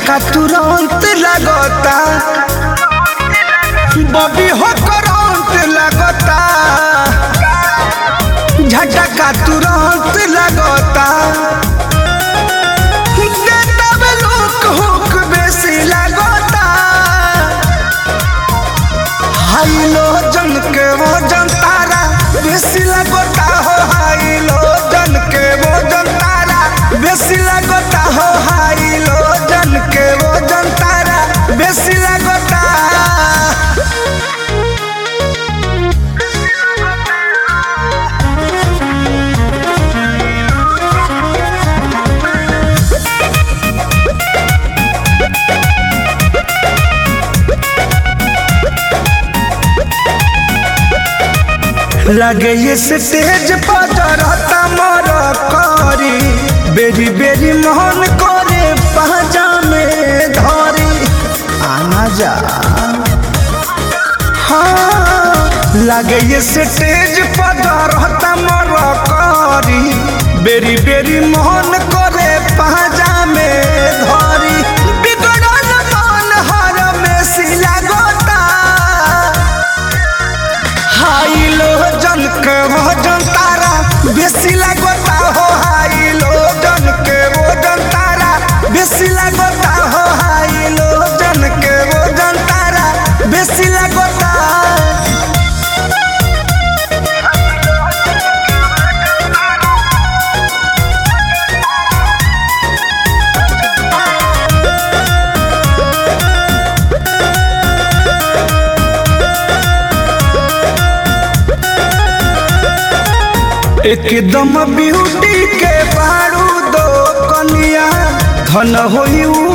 झटका तुरंत लगता बबी हो करंट लगता झटका तुरंत लगता देता में लोक हुक बेसी लगता हाई लो जन के वो जन तारा बेसी लगता हो हाई लो जन के वो जन तारा बेसी लगता हो हाई लो जन के वो जन तारा बेसी लगता लगे ये स्टेज पर जरता मर करी बेरी बेरी मोहन करे पहजा में धरी आना जा हाँ लगे ये स्टेज पर जरता मर करी बेरी बेरी मोहन करे पहजा में धरी बिगड़ल मन हर में सिला गोता हाई लो जन के वो जन तारा बेसी लगता हो हाई लो जन के वो जन तारा बेसी लगता हो हाई लो जन के वो जन तारा बेसी लगता एकदम ब्यूटी के बारू दो कनिया धन होई उ